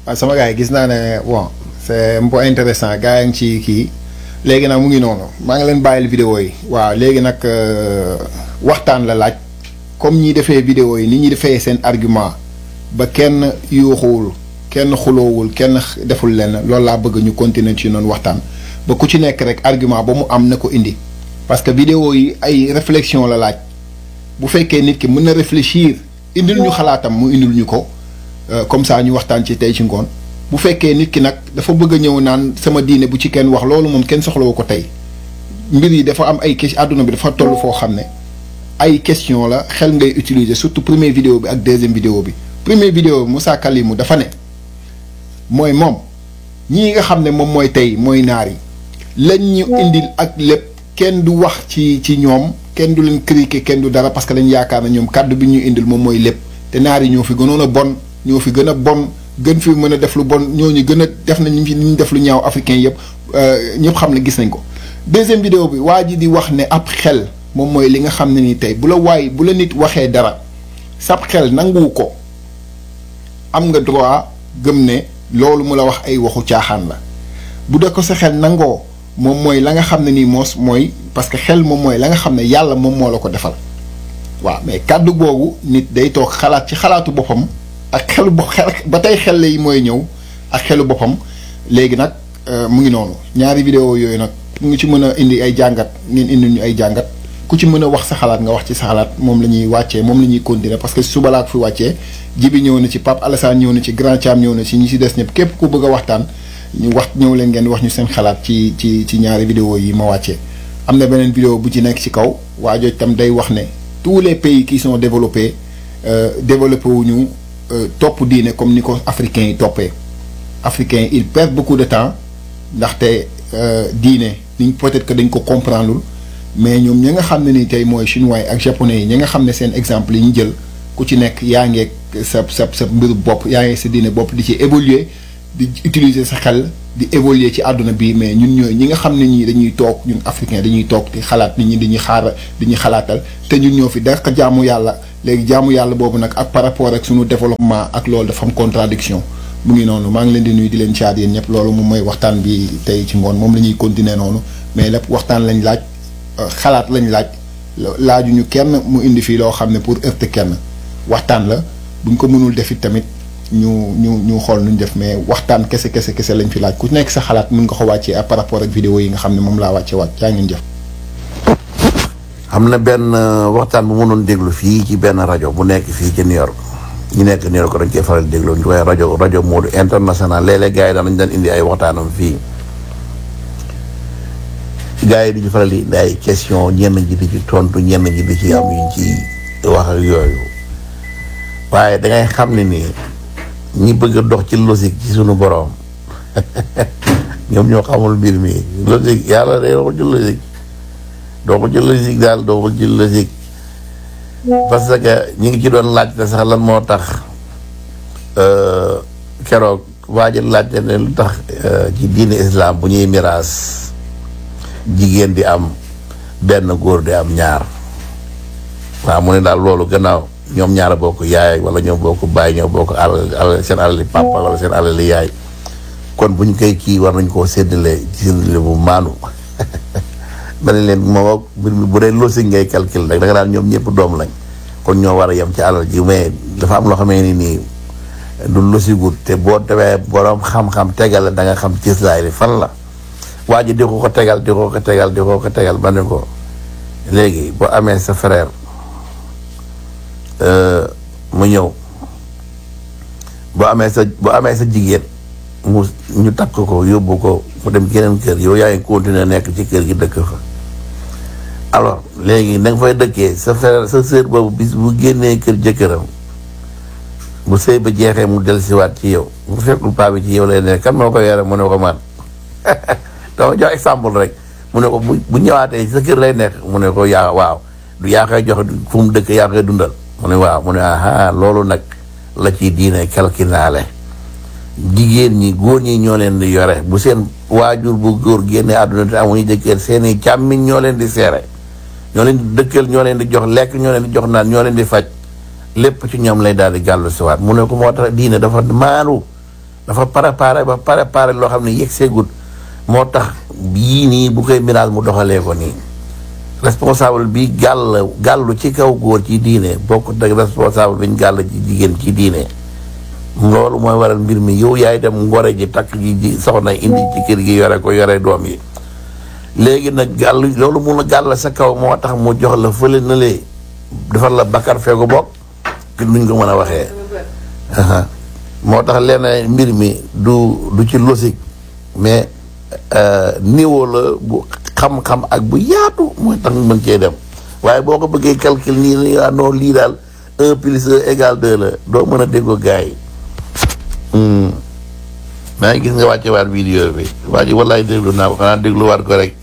waaw sama gars yi gis naa ne bon c'est un peu intéressant gars yi ngi ci kii léegi nag mu ngi noonu maa ngi leen bàyyil vidéo yi waaw léegi nag waxtaan la laaj comme ñi defee vidéo yi ni ñi defee seen argument ba kenn yuuxuwul kenn xuloowul kenn deful lenn loolu laa bëgg ñu continuer ci noonu waxtaan ba ku ci nekk rek argument ba mu am na ko indi parce que vidéo yi ay réflexion la laaj bu fekkee nit ki mën na réfléchir indil ñu xalaatam mu indil ñu ko comme ça ñu waxtaan ci tey ci ngoon bu fekkee nit ki nag dafa bëgg a ñëw naan sama diine bu ci kenn wax loolu moom kenn soxlawu ko tey mbir yi dafa am ay question àdduna bi dafa toll foo xam ne ay question la xel ngay utiliser surtout première vidéo bi ak deuxième vidéo bi première vidéo bi Moussa Kalimu dafa ne mooy moom ñii nga xam ne moom mooy tey mooy naar yi lañ ñu indil ak lépp kenn du wax ci ci ñoom kenn du leen critiquer kenn du dara parce que dañ yaakaar na ñoom kàddu bi ñu indil moom mooy lépp te naar yi ñoo fi gënoon a bon ñoo fi gën a bon gën fi mën a def lu bon ñooñu gën a def nañ fi ñu def lu ñaaw africain yëpp ñëpp xam ne gis nañ ko. deuxième vidéo bi waa ji di wax ne ab xel moom mooy li nga xam ne ni tey bu la waay bu la nit waxee dara sab xel nanguwu ko am nga droit gëm ne loolu mu la wax ay waxu caaxaan la bu dee ko sa xel nangoo moom mooy la nga xam ne nii moos mooy parce que xel moom mooy la nga xam ne yàlla moom moo la ko defal waaw mais kàddu boobu nit day toog xalaat ci xalaatu boppam ak xelu bo xel ba tey xel yi mooy ñëw ak xelu boppam léegi nag mu ngi noonu ñaari vidéo yooyu nag mu ngi ci mën a indi ay jàngat ngeen indi ñu ay jàngat ku ci mën a wax sa xalaat nga wax ci sa xalaat moom la ñuy wàccee moom la ñuy continuer parce que suba laa ko fi wàccee jibi ñëw na ci Pape Alassane ñëw na ci Grand Thiam ñëw na ci ñi ci des ñëpp képp ku bëgg a waxtaan ñu wax ñëw leen ngeen wax ñu seen xalaat ci ci ci ñaari vidéo yi ma wàccee am na beneen vidéo bu ci nekk ci kaw waa jooj tam day wax ne tous les pays qui sont développés développé wuñu topp diine comme ni ko africains yi toppee africains ils perdent beaucoup de temps ndaxte diine niñ peut-être que dañ ko comprendre mais ñoom ñi nga xam ne ni tey mooy chinois yi ak japonais yi ñi nga xam ne seen exemple yi ñu jël ku ci nekk yaa ngeeg sa sa sa mbiru bopp yaa ngeeg sa diine bopp di ci évoluer di utiliser sa xel di évoluer ci àdduna bi mais ñun ñooy ñi nga xam ne ñii dañuy toog ñun africain dañuy toog di xalaat nit ñi dañuy xaar dañuy xalaatal te ñun ñoo fi dàq jaamu yàlla léegi jaamu yàlla boobu nag ak par rapport ak suñu développement ak loolu dafa am contradiction mu ngi noonu maa ngi leen di nuyu di leen caat yéen ñëpp loolu moom mooy waxtaan bi tey ci ngoon moom la ñuy continuer noonu mais lépp waxtaan lañ laaj xalaat lañ laaj laajuñu kenn mu indi fii loo xam ne pour heurter kenn waxtaan la buñ ko mënul def it tamit ñu ñu ñu xool nuñ def mais waxtaan kese kese kese lañ fi laaj ku nekk sa xalaat mën nga ko wàccee ak par rapport ak vidéo yi nga xam ne moom laa wàcce wàcc yaa ngeen jëf. am na benn waxtaan bu mënoon déglu fii ci benn rajo bu nekk fii ci New York ñu nekk New York dañ koy faral di déglu ñu koy rajo rajo Modou international léeg-léeg gars yi daan nañ daan indi ay waxtaanam fii. gars yi duñu faral di indi ay question ñenn ji di ci tontu ñenn ji di ci am yuñ ci wax ak yooyu waaye dangay xam ne nii ñi bëgg a dox ci logique ci sunu borom ñoom ñoo xamul mbir mi logique yàlla day doxul ci logique doxul ci logique daal doxul ci logique parce que ñi ngi ci doon laajte sax lan moo tax keroog waa ji laajte ne lu tax ci diine islam bu ñuy miraas jigéen di am benn góor di am ñaar waaw mu ne daal loolu gannaaw ñoom ñaar bokk yaay wala ñoom bokk baay ñoo bokk alal alal seen alali papa wala seen alali yaay kon bu ñu koy kii war nañ koo séddale ci séddale bu maanu ma ne leen moom mbir mi bu dee logique ngay calcul rek da nga daan ñoom ñëpp doom lañ kon ñoo war a yem ci alal ji mais dafa am loo xamee ni nii du logique gut te boo demee borom xam-xam tegal da nga xam cëslaay li fan la waa ji di ko ko tegal di ko ko tegal di ko ko tegal ba ne ko léegi boo amee sa frère mu ñëw boo amee sa boo amee sa jigéen mu ñu takk ko yóbbu ko mu dem keneen kër yow yaa ngi continuer nekk ci kër gi dëkk fa alors léegi na nga fay dëkkee sa frère sa sœur boobu bis bu génnee kër jëkkëram bu sëy ba jeexee mu dellusiwaat ci yow bu fekkul paa bi ci yow lay nekk kan moo ko yore mu ne ko man dama jox exemple rek mu ne ko bu bu ñëwaatee sa kër lay nekk mu ne ko yaa waaw du yaa koy jox fu mu dëkk yaa koy dundal mu ne waaw mu ne aha loolu nag la ci diine kalkinaale jigéen ñi góor ñi ñoo leen di yore bu seen waajur bu góor génne àdduna te amuñu jëkkër seeni càmmiñ ñoo leen di seere ñoo leen di dëkkal ñoo leen di jox lekk ñoo leen di jox naan ñoo leen di faj lépp ci ñoom lay daal di gàllu siwaat mu ne ko moo tax diine dafa maanu dafa préparé ba préparé loo xam ne yegg seegut moo tax yii nii bu koy miraas mu doxalee ko nii responsable bi gàll gàllu ci kaw góor ci diine bokkut ak responsable bi ñu gàll ci jigéen ci diine loolu mooy waral mbir mi yow yaay dem ngore ji takk ji ji soxna indi ci kër gi yore ko yore doom yi léegi nag gàll loolu mun a gàll sa kaw moo tax mu jox la fële na lee defar la bakkar feegu bokk nuñ ko mën a waxee moo tax lenn mbir mi du du ci logique mais niveau la bu xam-xam ak bu yaatu mooy tax mën cee dem waaye boo ko bëggee calcul nii nii waa non lii daal un plus un égal deux la doo mën a déggoo gars yi maa ngi gis nga wàcce waat vidéo bi waa ji wallaay déglu naa ko xanaa dégluwaat ko rek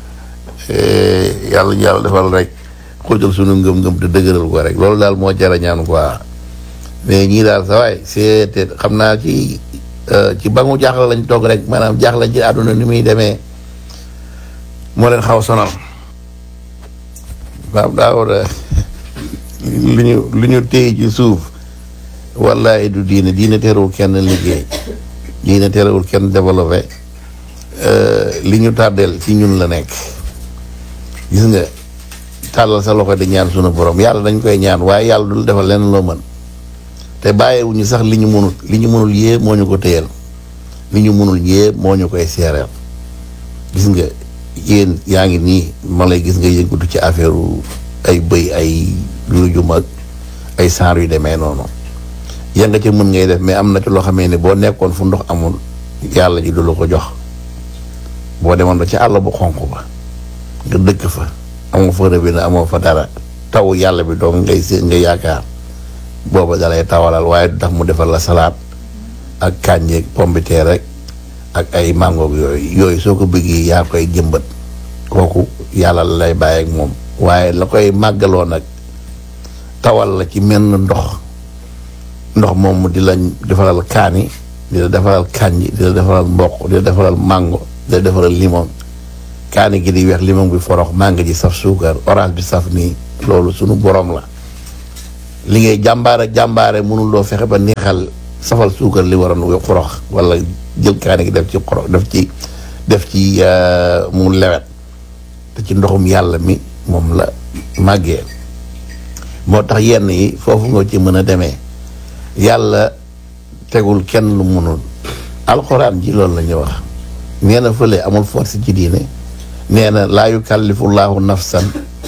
yàlla yàlla defal rek xóotal sunu ngëm-ngëm te dëgëral ko rek loolu daal moo jara ñaan quoi mais ñii daal sa waay c'est xam naa ci ci bangu jaaxle lañ toog rek maanaam jaaxle ci àdduna ni muy demee moo leen xaw sonal waaw daa war a lu ñu lu ñu téye ci suuf wallaay du diine diine terewul kenn liggéey diine terewul kenn développé li ñu tàddeel ci ñun la nekk gis nga tàllal sa loxo di ñaan sunu borom yàlla dañ koy ñaan waaye yàlla dul defal lenn loo mën te bàyyiwuñu sax li ñu mënul li ñu mënul yépp moo ñu ko téyel li ñu mënul yépp moo ñu koy seereel gis nga yéen yaa ngi nii ma lay gis nga yëngatu ci affaire ay bëy ay lu jum ak ay saar yu demee noonu ya nga ca mën ngay def mais am na ci loo xamee ne boo nekkoon fu ndox amul yàlla ji du la ko jox boo demoon ba ci àll bu xonq ba nga dëkk fa amoo fa rëbbi na amoo fa dara taw yàlla bi doom ngay sé nga yaakaar booba dalay tawalal waaye du tax mu defal la salaat ak kànjeeg pombiteer rek ak ay mangoog yooyu yooyu soo ko bëggee yaa koy jëmbat kooku yàlla la lay bàyyi ak moom waaye la koy màggaloo nag tawal la ci menn ndox ndox moom mu di la defaral kaani di la defaral kànji di la defaral mboq di la defaral mango di la defaral limon kaani gi di weex limon bi forox mango ji saf suukar orange bi saf nii loolu sunu borom la li ngay jàmbaare jàmbaare mënuloo fexe ba neexal safal suukar li waroon we xorox wala jël kaani gi def ci xorox def ci def ci mu lewet te ci ndoxum yàlla mi moom la màggee moo tax yenn yi foofu nga ci mën a demee yàlla tegul kenn lu mënul alxuraan ji loolu la ñu wax nee na fële amul force ci diine nee na laa yukallifullahu nafsan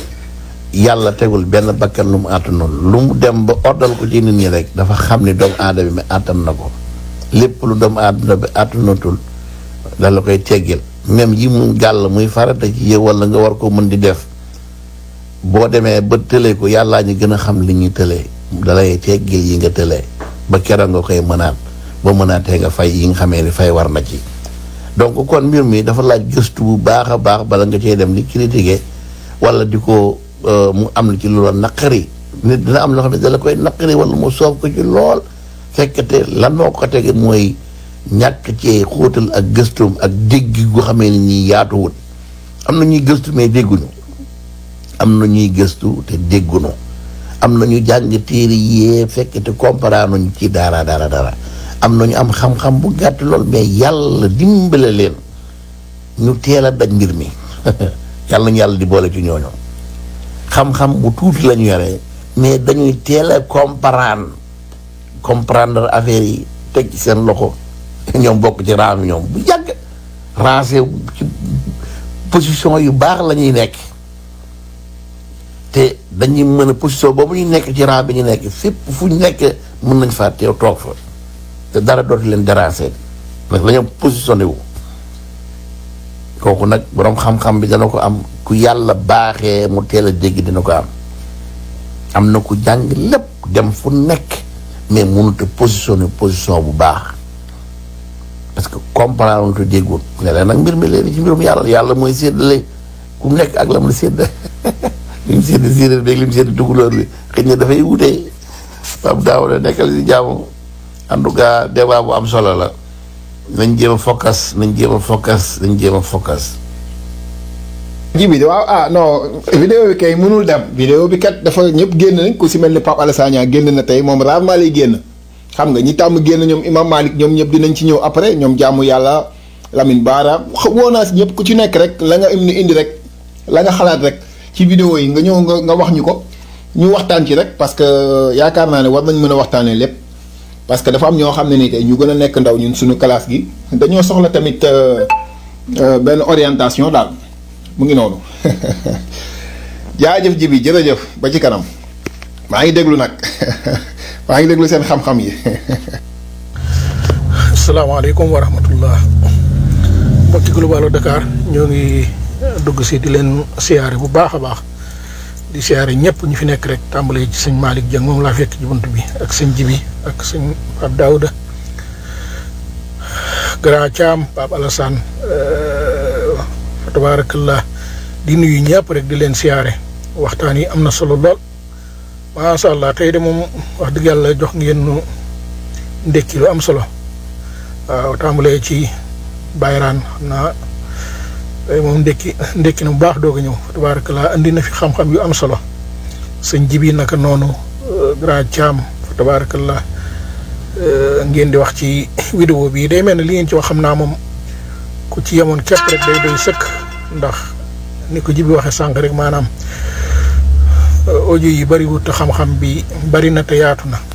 yàlla tegul benn bakkan lu mu àttanoon lu mu dem ba ordal ko ci nit ñi rek dafa xam ni doomu aadama bi àttan na ko lépp lu doomu aadama bi àttanatul da la koy teggil même yi mu gàll muy farata ci yow wala nga war ko mën di def boo demee ba tëlee ko yàllaa ñu gën a xam li ñuy tëlee dalay teggil yi nga tëlee ba keroog nga koy mënaat ba mënaatee nga fay yi nga xamee ni fay war na ci donc kon mbir mi dafa laaj gëstu bu baax a baax bala nga cee dem di critiquer wala di ko mu am na ci lu la naqari nit dina am loo xam ne da la koy naqari wala mu soof ko ci lool fekkate lan moo ko tege mooy ñàkk cee xóotal ak gëstum ak dégg gu xamee ni ñi yaatuwut am na ñuy gëstu mais dégguñu am na ñuy gëstu te dégguñu am na ñu jàng téere yee fekkate comparé nañu ci dara dara dara am na ñu am xam-xam bu gàtt lool mais yàlla dimbale leen ñu teel a daj mbir mi yàlla ñu yàlla di boole ci ñooñu xam-xam bu tuuti la ñu yore mais dañuy teel a comprendre comprendre affaire yi teg ci seen loxo ñoom bokk ci raam ñoom bu yàgg rancé ci position yu baax la ñuy nekk te dañuy mën a position boobu ñu nekk ci raam bi ñu nekk fépp fu ñu nekk mën nañ faa teew toog fa te dara dootu leen déranger nag la ñu positionné wu kooku nag boroom xam-xam bi dana ko am ku yàlla baaxee mu teel a dégg dina ko am am na ku jàng lépp dem fu nekk mais mënut a positionné position bu baax parce que comprendre te déggul léeg-léeg nag mbir mi léegi ci mbirum yàlla yàlla mooy séddale ku nekk ak la mu sédd li mu sédd séeréer beeg li mu sédd tukulóor bi xëy na dafay wutee Pape Daouda nekkal si jàmm en tout cas débat bu am solo la nañ jéem a focus nañ jéem a focus nañ jéem a focus. ji bi waaw ah non vidéo bi kay mënul dem vidéo bi kat dafa ñëpp génn nañ ku si mel ni Pape Alassane Niang génn na tey moom rarement lay génn xam nga ñi tàmm génn ñoom Imam Malik ñoom ñëpp dinañ ci ñëw après ñoom jaamu yàlla Lamine Baara woo naa si ñëpp ku ci nekk rek la nga indi indi rek la nga xalaat rek ci vidéo yi nga ñëw nga nga wax ñu ko ñu waxtaan ci rek parce que yaakaar naa ne war nañ mën a waxtaanee lépp parce que dafa am ñoo xam ne ni tey ñu gën a nekk ndaw ñun suñu classe gi dañoo soxla tamit benn orientation daal mu ngi noonu jaajëf ji bi jërëjëf ba ci kanam maa ngi déglu nag maa ngi déglu seen xam-xam yi. asalaamaaleykum wa rahmatullah mbokki Globalo Dakar ñoo ngi dugg si di leen siyaare bu baax a baax di siyaare ñëpp ñu fi nekk rek tàmbalee ci sëñ Malick Dieng moom laa fekk ci bunt bi ak sëñ Jibi ak sëñ Pape Daouda Grand Thiam Pape Alassane fa tabaarakallah di nuyu ñëpp rek di leen siyaare waxtaan yi am na solo lool macha allah tey de moom wax dëgg yàlla jox ngeen nu ndekki lu am solo waaw tàmbalee ci bayraan xam naa tey moom ndekki ndekki na bu baax doog a ñëw fa tabaarakallah andi na fi xam-xam yu am solo sëñ jibi naka noonu grand Thiam fa tabaarakallah ngeen di wax ci vidéo bi day mel ne li ngeen ci wax xam naa moom ku ci yemoon képp rek day doy sëkk ndax ni ko jibi waxee sànq rek maanaam audio yi bariwut te xam-xam bi bari na te yaatu na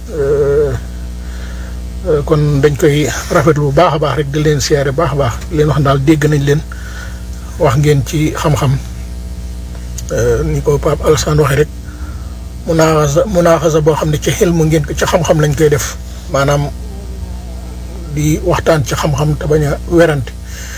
kon dañ koy rafetlu bu baax a baax rek di leen siyaare baax a baax di leen wax daal dégg nañ leen wax ngeen ci xam-xam ni ko Pape Alassane waxee rek munaaxasa munaaxasa boo xam ne ci xel mu ngeen ko ci xam-xam lañ koy def maanaam di waxtaan ci xam-xam te bañ a werante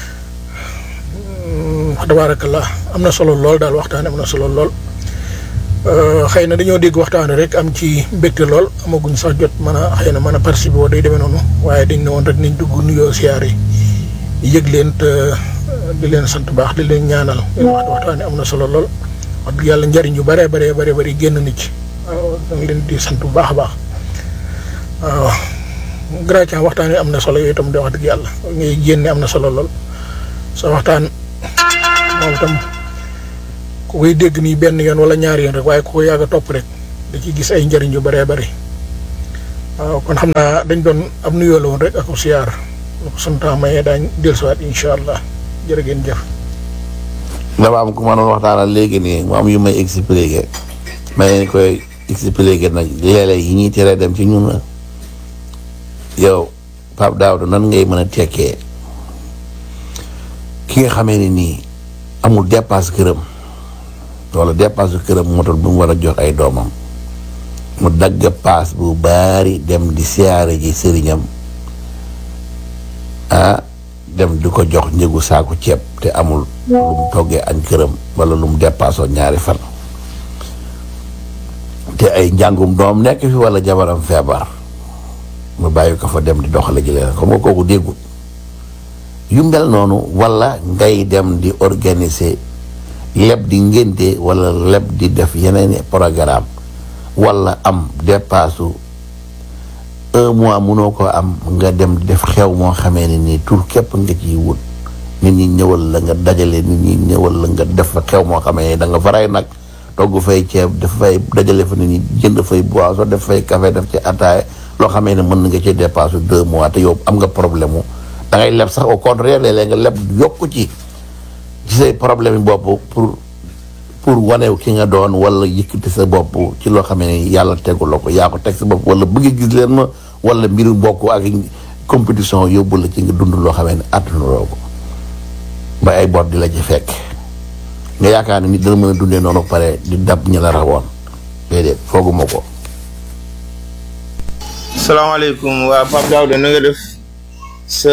wax tabaarakallah am na solo lool daal waxtaan am na solo lool. xëy na dañoo dégg waxtaan rek am ci mbégte lool amaguñ sax jot mën a xëy na mën a participer woo day demee noonu waaye dañ ne woon rek nañ dugg nuyoo siyaare yi yëg leen te di leen sant baax di leen ñaanal leen wax waxtaan am na solo lool wax dëgg yàlla njariñ yu bare bare bare bari génn na ci waaw da nga leen di sant bu baax a baax waaw gratian waxtaan yi am na solo yooyu itam di wax dëgg yàlla ngay génne am na solo lool sa waxtaan moom itam ku koy dégg nii benn yoon wala ñaari yoon rek waaye ku ko yàgg a topp rek da ciy gis ay njëriñ yu bëree bëri waaw kon xam naa dañ doon am nuyoo la woon rek ak siyaar lu ko sunu temps mayee daañ dellusiwaat incha allah jërë ngeen jëf. dafa am ku ma doon waxtaanal léegi nii mu am yu may expliqué ma leen koy expliqué nag léeg-léeg yi ñuy teree dem ci ñun la yow Pape Daouda nan ngay mën a tekkee ki nga xamee ni nii amul dépasse këram. wala dépasse këram motul bu mu war a jox ay doomam mu dagg paas bu baari dem di siyaare ji sëriñam ah dem di ko jox njëgu saaku ceeb te amul lu mu toggee añ këram wala lu mu dépassoo ñaari fan te ay njàngum doom nekk fi wala jabaram feebar mu bàyyi ko fa dem di doxale ji leen xam nga kooku déggul yu mel noonu wala ngay dem di organiser leb di ngénte wala leb di def yeneen programme wala am dépassu un mois munoo ko am nga dem def xew moo xamee ne nii tur képp nga ciy wut nit ñi ñëwal la nga dajale nit ñi ñëwal la nga def fa xew moo xamee ne da nga faray nag togg fay ceeb def fay dajale fa nit ñi jënd fay boisson def fay café def ci ataaya loo xamee ne mën na nga ci dépassu deux mois te yow am nga problème mu da ngay leb sax au contraire léeg-léeg nga leb yokku ci ci say problème yi bopp pour pour wanew ki nga doon wala yëkkati sa bopp ci loo xam ne yàlla tegu la ko yaa ko teg sa bopp wala bëgg gis leen ma wala mbiru bokk ak compétition yóbbu la ci nga dund loo xam ne àttanuloo ko ba ay bor di la ci fekk nga yaakaar ne nit dana mën a dundee noonu pare di dab ñi la rawoon déedéet fooguma ko. salaamaaleykum waa Pape Daouda na nga def sa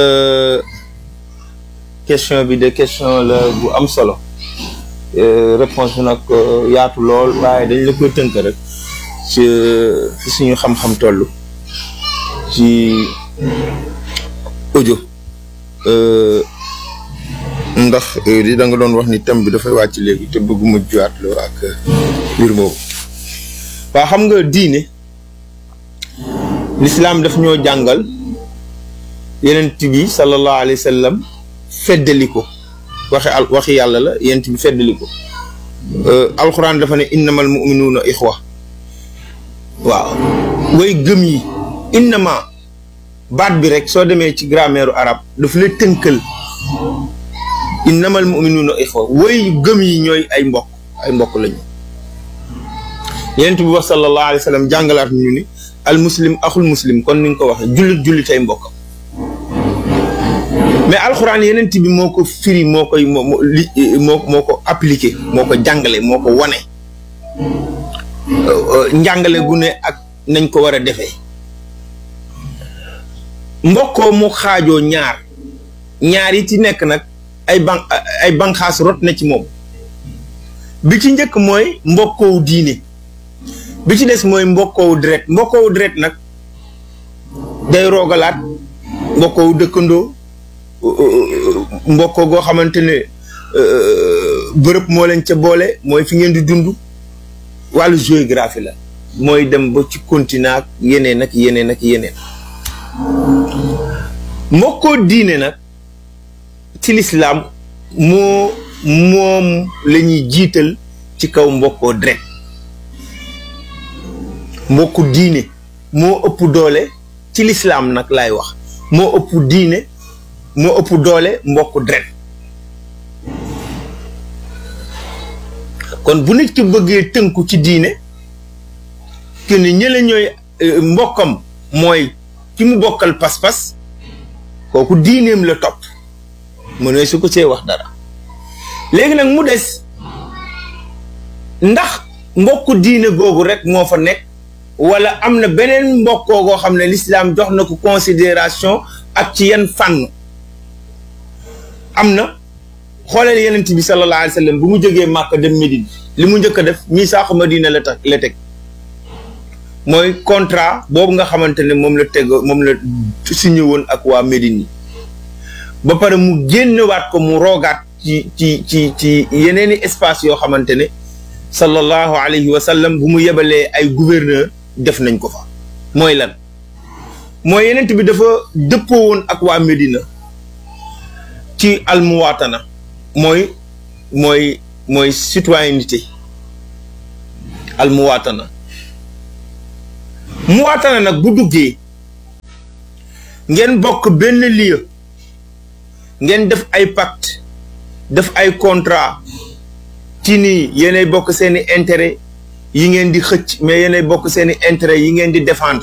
question bi de question la bu am solo réponse bi nag yaatu lool waaye dañ la koy tënk rek ci fi suñu xam-xam toll ci audio ndax di da nga doon wax ni thème bi dafay wàcc léegi te bëgguma juwaat loo ak mbir moomu waa xam nga diine lislaam daf ñoo jàngal yenent bi sallallahu alayhi wa sallam feddali ko waxe al waxi yàlla la yenent bi feddali ko alxuraan dafa ne innamal muminuuna ixwa waaw way gëm yi innama baat bi rek soo demee ci grammaire arabe daf la tënkal innamal muminuuna ixwa woy gëm yi ñooy ay mbokk ay mbokk lañu yonent bi wax sallallahu alayhi wa sallam jàngalaat ñu ni al muslim axul muslim kon ni nga ko waxee jullit jullit ay mbokkam mais alxuraan yenent bi moo ko firi moo koy moo li moo moo ko appliqué moo ko jàngale moo ko wane njàngale gu ne ak nañ ko war a defee mbokkoo mu xaajoo ñaar ñaar yi ci nekk nag ay ban ay banqaas rot na ci moom bi ci njëkk mooy mbokkoowu diine bi ci des mooy mbokkoowu deret mbokkoowu deret nag day roogalaat mbokkoowu dëkkandoo mbokkoo goo xamante ne bërëb moo leen ca boole mooy fi ngeen di dund wàllu géographie la mooy dem ba ci continent ak yeneen ak yeneen ak yeneen mbokkoo diine nag ci lislaam moo moom la ñuy jiital ci kaw mbokkoo deret mbokku diine moo ëpp doole ci lislaam nag laay wax moo ëpp diine moo ëpp doole mbokku deret kon bu nit ki bëggee tënku ci diine que ni ñële ñooy mbokkam mooy ki mu bokkal pas-pas kooku diineem la topp mu ne su ko see wax dara léegi nag mu des ndax mbokku diine googu rek moo fa nekk wala am na beneen mbokkoo goo xam ne lislaam jox na ko considération ak ci yan fànn am na xooleel yenent bi sallallahu alayhi wa sallam bu mu jógee Màkka dem Médine li mu njëkk a def misaaxu Madina la tax la teg mooy contrat boobu nga xamante ne moom la teg moom la signé woon ak waa Médine yi ba pare mu génnewaat ko mu roogaat ci ci ci ci yeneeni espace yoo xamante ne sallallahu alayhi wa sallam bu mu yebalee ay gouverneur def nañ ko fa mooy lan mooy yenent bi dafa dëppoo woon ak waa Médina ci almuwaatana mooy mooy mooy citoyenneté almuwaatana muwaatana nag bu duggee ngeen bokk benn lieu ngeen def ay pacte def ay contrat ci nii yéenay bokk seeni intérêt yi ngeen di xëcc mais yéenay bokk seeni intérêt yi ngeen di défendre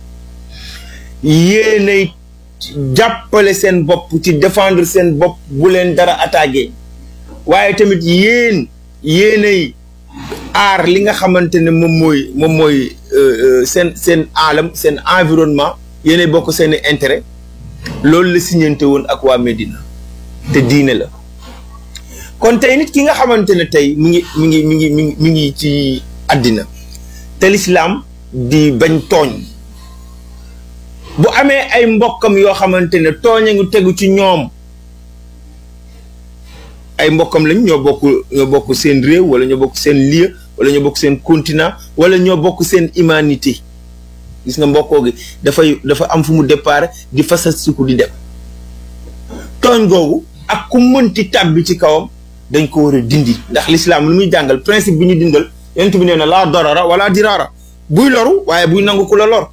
yéenay jàppale seen bopp ci défendre seen bopp bu leen dara attaqué waaye tamit yéen yéenay aar li nga xamante ne moom mooy moom mooy seen seen aalam seen environnement yéenay bokk seeni intérêt loolu la siñante woon ak waa Médina te diine la kon tey nit ki nga xamante ne tey mi ngi mi ngi mi ngi mi ngi mi ngi ci àddina te lislaam di bañ tooñ bu amee ay mbokkam yoo xamante ne tooñ a ngi tegu ci ñoom ay mbokkam lañ ñoo bokk ñoo bokk seen réew wala ñoo bokk seen lieu wala ñoo bokk seen continent wala ñoo bokk seen humanité gis nga mbokkoo gi dafay dafa am fu mu départ di fasasiku di dem tooñ googu ak ku mënti tàbbi ci kawam dañ ko war a dindi ndax lislaam lu muy jàngal principe bi ñu dindal yonent bi nee na laa dorara wala diraara buy loru waaye buy nangu ku la lor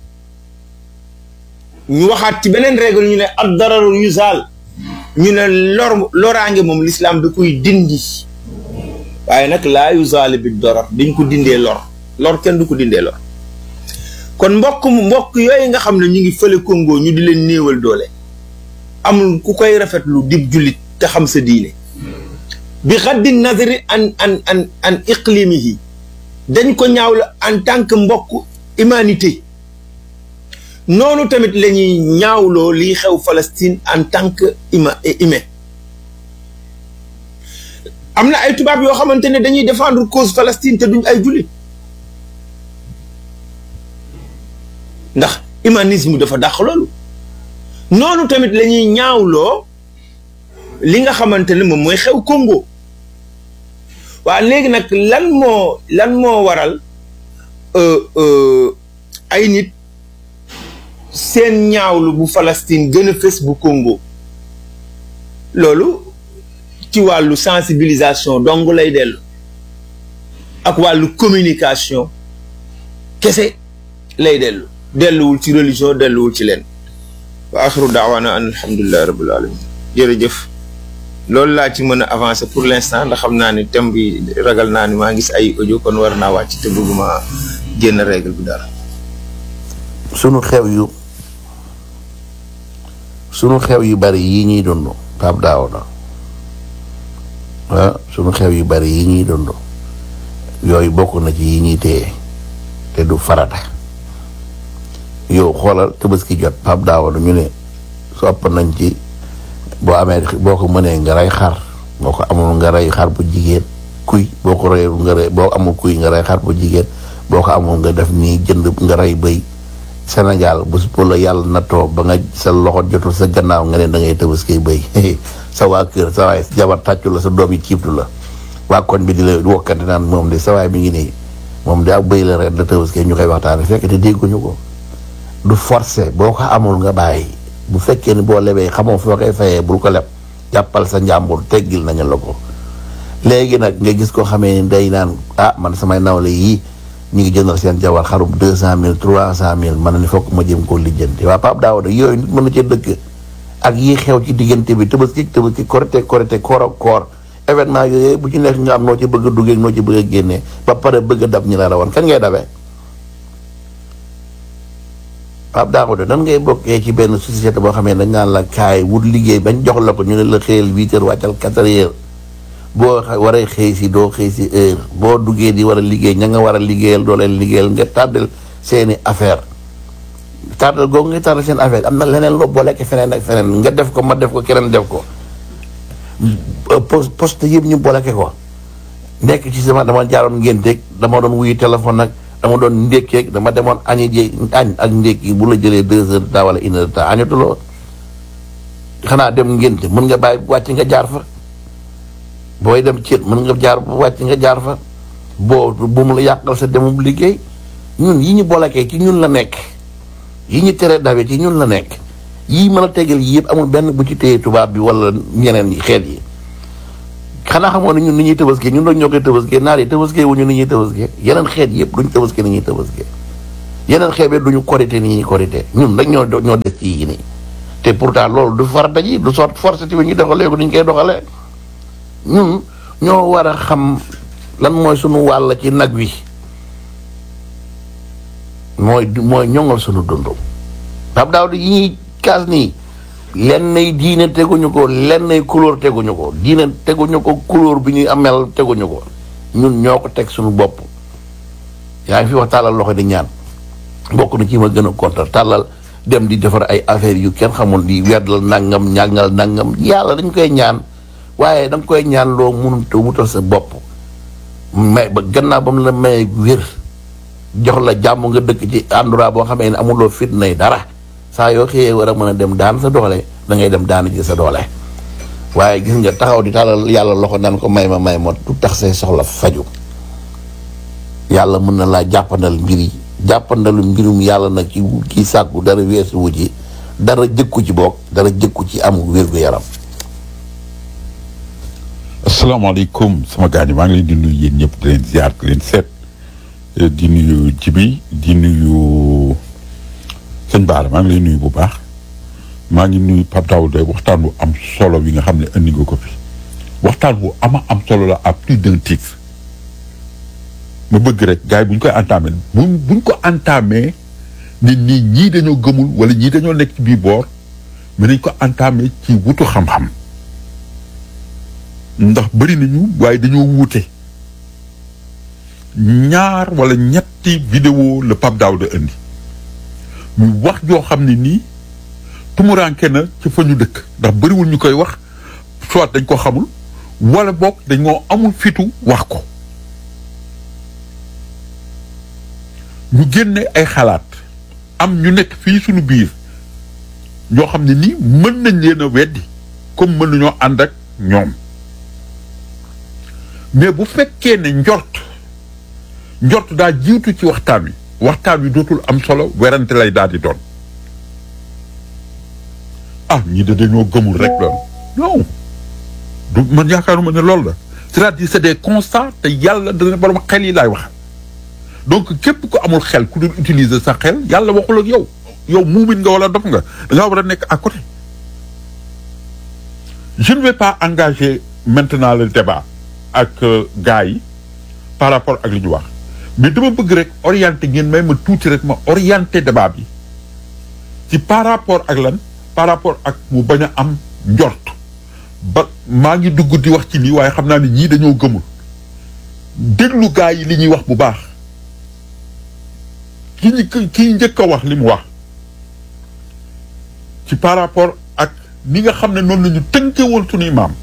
ñu waxaat ci beneen règle ñu ne ad dararu yuzaal ñu ne lor loraange moom lislaam da koy dindi waaye nag laa yuzaal bi dorar dañ ko dindee lor lor kenn du ko dindee lor kon mbokk mbokk yooyu nga xam ne ñu ngi fële Congo ñu di leen néewal doole amul ku koy rafetlu dib jullit te xam sa diine bi xaddi nazari an an an an iqlimihi dañ ko ñaaw la en tant que mbokk humanité noonu tamit la ñuy ñaawloo liy xew Palestine en tant que ima humain am na ay tubaab yoo xamante ne dañuy défendre cause Palestine te duñ ay jullit ndax humanisme dafa dàq loolu noonu tamit la ñuy ñaawloo li nga xamante ne moom mooy xew Congo waa léegi nag lan moo lan moo waral ay nit seen ñaawlu bu Palestine gën a fës bu Congo loolu ci wàllu sensibilisation dong lay dellu ak wàllu communication kese lay dellu delluwul ci religion delluwul ci leen wa axiru daawaana an alhamdulillahi rabbil alamin jërëjëf loolu laa ci mën a avancer pour l'instant ndax xam naa ni thème bi ragal naa ni maa ngi gis ay audio kon war naa wàcc te bëgguma génn règle bi dara sunu xew yu sunu xew yu bari yi ñuy dund Pape Daouda ah sunu xew yu bari yi ñuy dund yooyu bokk na ci yi ñuy téye te du farata yow xoolal tabaski jot Pape Daouda ñu ne sopp nañ ci boo amee boo ko mënee nga rey xar boo ko amul nga rey xar bu jigéen kuy boo ko reyul nga rey boo amul kuy nga rey xar bu jigéen boo ko amul nga def nii jënd nga rey bëy Sénégal bu bu la yàlla nattoo ba nga sa loxo jotul sa gannaaw nga ne da ngay tabaski bëy sa waa kër sa waay jabar tàccu la sa doom yi ciibtu la waa koñ bi di la wokkante naan moom de sa waay mi ngi nii moom de ak bëy la ren la tabaski ñu koy waxtaane fekk te dégguñu ko du forcé boo ko amul nga bàyyi bu fekkee ni boo lebee xamoo foo koy fayee bul ko leb jàppal sa njàmbur teggil nañu la ko léegi nag nga gis ko xamee ni day naan ah man samay nawle yii ñu ngi jëndal seen jabar xarum deux cent mille trois cent mille man ni fokk ma jëm koo lijjanti waa Pape Daouda yooyu nit mën na cee dëkk ak yi xew ci diggante bi tabaski tabaski korite korite koor ak koor événement yooyu bu ci nekk nga am noo ci bëgg a duggee noo ci bëgg a génnee ba pare bëgg a dab ñi la rawoon kan ngay dabee Pape Daouda nan ngay bokkee ci benn société boo xamee dañ naan la kaay wut liggéey bañ jox la ko ñu ne la xëyal huit heures wàccal quatre heures boo waree xëy si doo xëy si heure boo duggee di war a liggéey ña nga war a liggéeyal doo leen liggéeyal nga tàddal seeni affaire tàddal googu nga tàddal seen affaire am na leneen loo boole ak feneen ak feneen nga def ko ma def ko keneen def ko poste yëpp ñu boole ko nekk ci sama dama jaaroon ngénteeg dama doon wuyu téléphone nag dama doon ndékkeeg dama demoon añi ji añ ak ndékki bu la jëlee deux heures de temps wala une heure de temps añatuloo xanaa dem ngénte mën nga bàyyi wàcc nga jaar fa booy dem ceet mën nga jaar wàcc nga jaar fa boo bu mu la yàqal sa demum liggéey ñun yi ñu bolakee ci ñun la nekk yi ñu tere dawe ci ñun la nekk yii mën a tegal yi yëpp amul benn bu ci téye tubaab bi wala ñeneen yi xeet yi xanaa xamoon ne ñun ni ñuy tëbaskee ñun doon ñoo koy tëbaskee naar yi tëbaskee wu ñu ni ñuy tëbaskee yeneen xeet yëpp duñ tëbaskee ni ñuy tëbaskee yeneen xeet bi duñu korité ni ñuy korité ñun rek ñoo ñoo des ci yii nii te pourtant loolu du farata ji du sort force bi ñu doxalee ko ni ñu koy doxalee ñun ñoo war a xam lan mooy sunu wàll ci nag wi mooy mooy ñoŋal sunu dund Pape Daouda yi ñuy kaas nii lenn nay diine teguñu ko lenn nay couleur teguñu ko diine teguñu ko couleur bi ñuy amel teguñu ko ñun ñoo ko teg sunu bopp yaa ngi fi wax tàllal loxo di ñaan bokk na ci ma gën a kontar tàllal dem di defar ay affaires yu kenn xamul di weddal nangam ñàngal nangam yàlla dañ koy ñaan waaye da nga koy ñaan loo mënut a wutal sa bopp may ba gannaaw ba mu la may wér jox la jàmm nga dëkk ci endroit boo xamee ne amuloo fitnay dara saa yoo xëyee war a mën a dem daan sa doole da ngay dem daan ji sa doole waaye gis nga taxaw di tàllal yàlla loxo naan ko may ma may ma du tax say soxla faju yàlla mën na laa jàppandal mbir yi jàppandalu mbirum yàlla nag ci kii sàkku dara weesu wu ci dara jëkku ci boog dara jëkku ci am wér-gu-yaram asalaamaaleykum sama gars yi maa ngi leen di nuyu yéen ñëpp di leen ziar di leen seet di nuyu Jibi di nuyu sëñ Baara maa ngi lay nuyu bu baax maa ngi nuyu Pape Daouda waxtaan wu am solo bi nga xam ne indi nga ko fi waxtaan wu ama am solo la à plus d'un titre ma bëgg rek gars yi bu ñu koy entamé bu buñ ko entamé nit ñi ñii dañoo gëmul wala ñii dañoo nekk ci biir boor mais nañ ko entamé ci wutu xam-xam ndax bëri nañu waaye dañoo wuute ñaar wala ñetti vidéo la Pape Daouda indi muy wax joo xam ne nii tumuranke na ci fa ñu dëkk ndax bëriwul ñu koy wax soit dañ ko xamul wala boog dañoo amul fitu wax ko ñu génne ay xalaat am ñu nekk fii suñu biir ñoo xam ne nii mën nañ leen a weddi comme mën nañoo ànd ak ñoom mais bu fekkee ne njort njort daa jiitu ci waxtaan wi waxtaan wi dootul am solo werante lay daal di doon ah ñii de dañoo gëmul rek loolu non du man yaakaaruma ne loolu la c'est-à-dire c'est des constats te yàlla dana borom xel yi laay wax donc képp ku amul xel ku dul utiliser sa xel yàlla waxul ak yow yow muumin nga wala dof nga da ngaa war a nekk à côté je ne vais pas engager maintenant le débat ak euh, gars yi par rapport ak li ñu wax mais dama bëgg rek orienter ngeen may ma tuuti rek ma orienter débat bi ci par rapport ak lan par rapport ak mu bañ a am njort ba maa ngi dugg di wax ci lii waaye xam naa ne ñii dañoo gëmul déglu gars yi li ñuy wax bu baax ki ñu kii njëkk a wax li mu wax ci par rapport ak ni nga xam ne noonu la ñu tënkewoon suñuy maam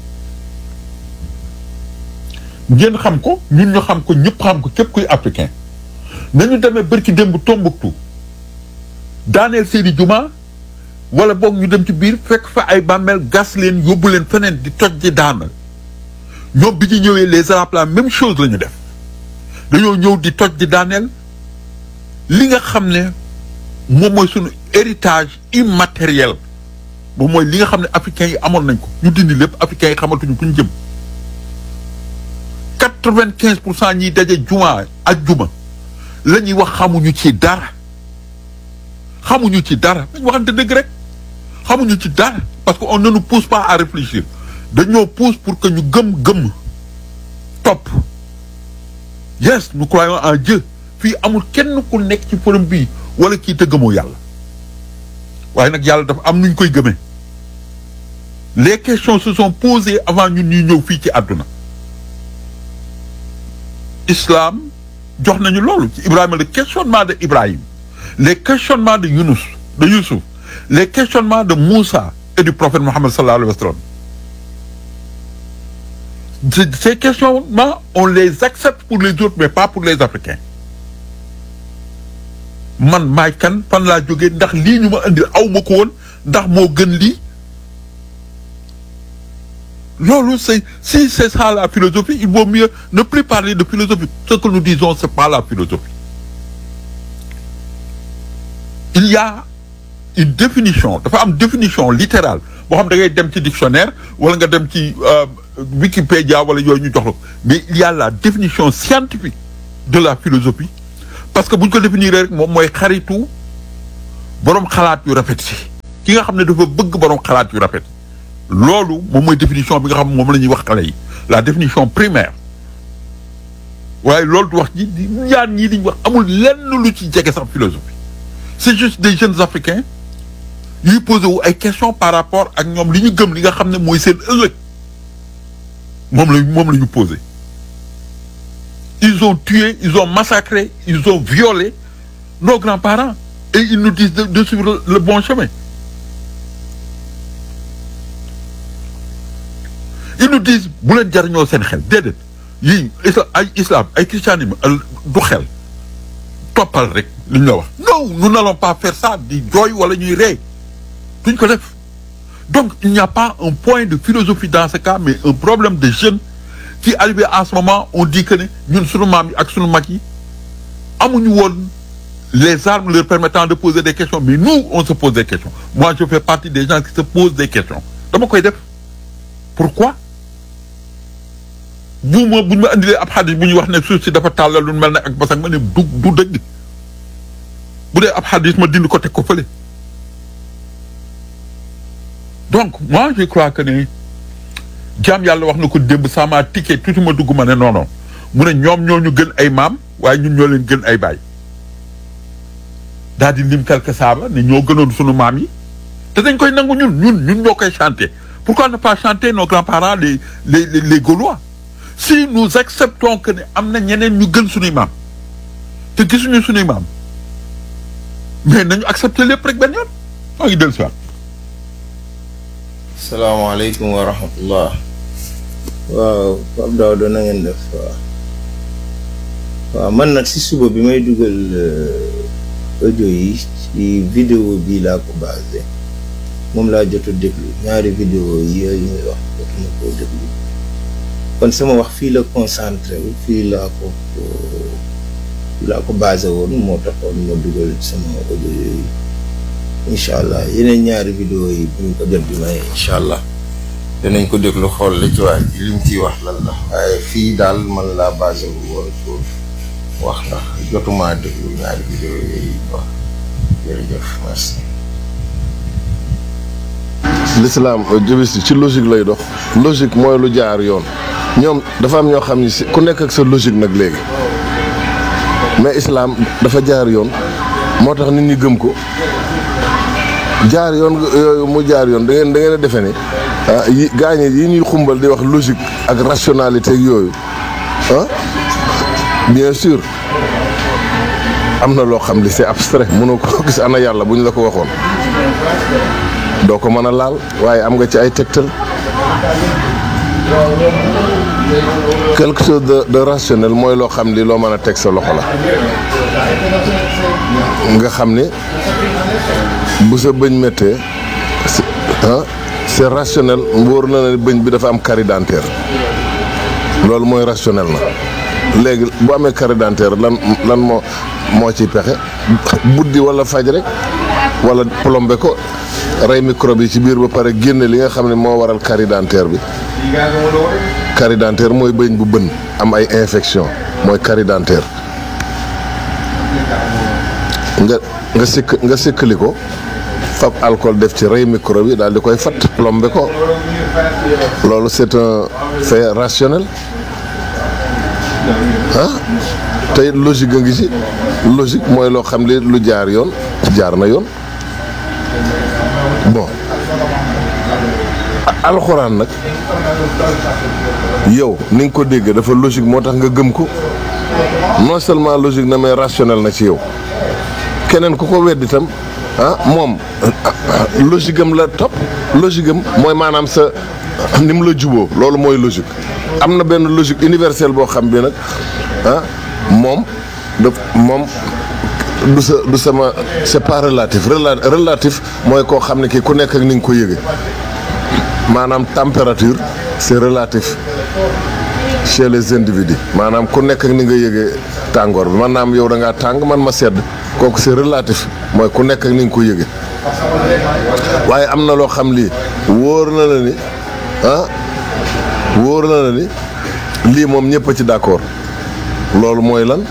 ngeen xam ko ñun ñu xam ko ñëpp xam ko képp kuy africain nañu demee bërki démb Tombouctou daaneel seeni juma wala boog ñu dem ci biir fekk fa ay bàmmeel gas leen yóbbu leen feneen di toj di daana ñoom bi ñu ñëwee les arabes la même chose la ñu def dañoo ñëw di toj di daaneel li nga xam ne moom mooy sunu héritage immatériel moom mooy li nga xam ne africains yi amoon nañ ko ñu dindi lépp africains yi xamatuñu fu ñu jëm quatre-vingt-quinze pour cent ñiy daje juma ak juma la ñuy wax xamuñu ci dara xamuñu ci dara dañ waxante dëgg rek xamuñu ci dara parce que on ne nous pousse pas à réfléchir dañoo pousse pour que ñu gëm gëm topp yes nous croyons en Dieu fii amul kenn ku nekk ci forum bii wala kii te gëmoo yàlla waaye nag yàlla dafa am nuñ koy gëmee les questions se sont posées avant ñun ñuy ñëw fii ci àdduna islam jox nañu loolu ci Ibrahima le questionnement de Ibrahim les questionnements de Yunus de Youssouf les questionnements de Moussa et du prophète Mohammed sallallahu alayhi wa sallam Ces- ces questionnements on les accepte pour les autres mais pas pour les Africains man maay kan fan laa jógee ndax lii ñu ma indil aw ma ko woon ndax moo gën lii loolu c'est si c'est ça la philosophie il vaut mieux ne plus parler de philosophie ce que nous disons c'est pas la philosophie il y a une définition dafa am définition littérale boo xam da ngay dem ci dictionnaire wala nga dem ci euh, Wikipédia wala yooyu ñu jox la ko mais il y a la définition scientifique de la philosophie parce que bu ñu ko définir rek moom mooy xaritu boroom xalaat yu rafet si ki nga xam ne dafa bëgg boroom xalaat yu rafet loolu moom mooy définition bi nga xam moom la ñuy wax xale yi la définition primaire waaye loolu du wax ji di ñaan ñii diñ wax amul lenn lu ci jege sax philosophie c'est juste des jeunes africains yuy posé wu ay questions par rapport ak ñoom li ñu gëm li nga xam ne mooy seen ëllëg moom la moom la ñu posé ils ont tué ils ont massacré ils ont violé nos grands-parents et ils nous disent de, de suivre le, le bon chemin ils nous disent bu leen jariñoo seen xel déedéet yii isla ay islam ay christianisme al- du xel toppal rek li ñu la wax non nous n'allons pas faire ça di jooy wala ñuy ree duñ ko def donc il n'y a pas un point de philosophie dans ce cas mais un problème de jeunes qui arrivé à ce moment on dit que ne ñun sunu maam yi ak sunu mag yi amuñu woon les armes leur permettant de poser des questions mais nous on se pose des questions moi je fais partie des gens qui se posent des questions dama koy def pourquoi bu ma bu ñu ma indilee ab xadis bu ñuy wax ne suuf si dafa tàllal lu mel ne ak basak ma ne du du dëgg bu dee ab xadis ma dindi ko teg ko fële donc moi je crois que ni jaam yàlla wax na ko démb sama ticket tuuti ma dugg ma ne non non mu ne ñoom ñoo ñu gën ay maam waaye ñun ñoo leen gën ay baay daal di lim quelque saaba ne ñoo gënoon sunu maam yi te dañ koy nangu ñun ñun ñun ñoo koy chanter pourquoi ne pas chanter nos grands-parents les les les, les Gaulois si nous acceptons que ne am na ñeneen ñu gën sunuy maam te gisuñu sunuy maam mais nañu accepter lépp rek benn yoon maa ngi dellu si waat salaamaaleykum wa rahmatullah waaw Pape Daouda na ngeen def waaw waaw man nag si suba bi may dugal euh, audio yi ci vidéo bi laa ko basé moom laa jot a déglu ñaari vidéo yi yooyu muy wax jotuma koo déglu kon sama wax fii la concentré wu fii laa ko ko- fii laa ko basé woon moo taxoon ma dugal sama audio yooyu incha allah yeneen ñaari vidéo yi buñ ko jot bi may incha allah danañ ko déglu xool li ci waa ji li mu ciy wax lan la waaye fii daal man laa basé wu woon foofu wax ndax jotuma déglu ñaari vidéo yooyu wax jërëjëf merci l'islam jëbis ci logique lay dox logique mooy lu jaar yoon ñoom dafa am ñoo xam ni si ku nekk ak sa logique nag léegi mais islam dafa jaar yoon moo tax nit ñi gëm ko jaar yoon yooyu mu jaar yoon da ngeen da ngeen a defe ni ah yi gaañe yi ñuy xumbal di wax logique ak rationalité ak yooyu ah bien sûr am na loo xam li c'est abstrait mënoo ko gis ana yàlla bu ñu la ko waxoon doo ko mën a laal waaye am nga ci ay tegtal quelque chose de de rationnel mooy loo xam ni loo mën a teg sa loxo la nga xam ni bu sa bëñ méttee c'est ah c'est rationnel wóor na ne bëñ bi dafa am carie dentaire loolu mooy rationnel na léegi bu amee carie dentaire lan lan moo moo ciy pexe buddi wala faj rek wala plombé ko rey microbe yi ci biir ba pare génne li nga xam ne moo waral carie dentaire bi carie dentaire mooy bëñ bu bën am ay infection mooy carie dentaire nga nga sikk nga sikkali ko fab alcool def ci rey microbe yi daal di koy fatt plombé ko loolu c'est un fait rationnel ah tey logique a ngi ci logique mooy loo xam ne lu jaar yoon jaar na yoon bon alxuraan nag yow ni nga ko dégg dafa logique moo tax nga gëm ko non seulement logique na mais rationnel na ci yow keneen ku ko wedd itam ah moom logique am la topp logique am mooy maanaam sa ni mu la juboo loolu mooy logique am na benn logique universelle boo xam bi nag ah moom daf moom du sa du sama c'est pas relatif Rela- relatif mooy koo xam ne kii ku nekk ak ni nga ko yëge maanaam température c'est relatif chez les individus maanaam ku nekk ak ni nga yëgee tàngoor bi man naam yow da ngaa tàng man ma sedd kooku c'est relatif mooy ku nekk ak ni nga ko yëge waaye am na loo xam lii wóor na la ni ah wóor na la ni lii moom ñëpp a ci d'accord loolu mooy lan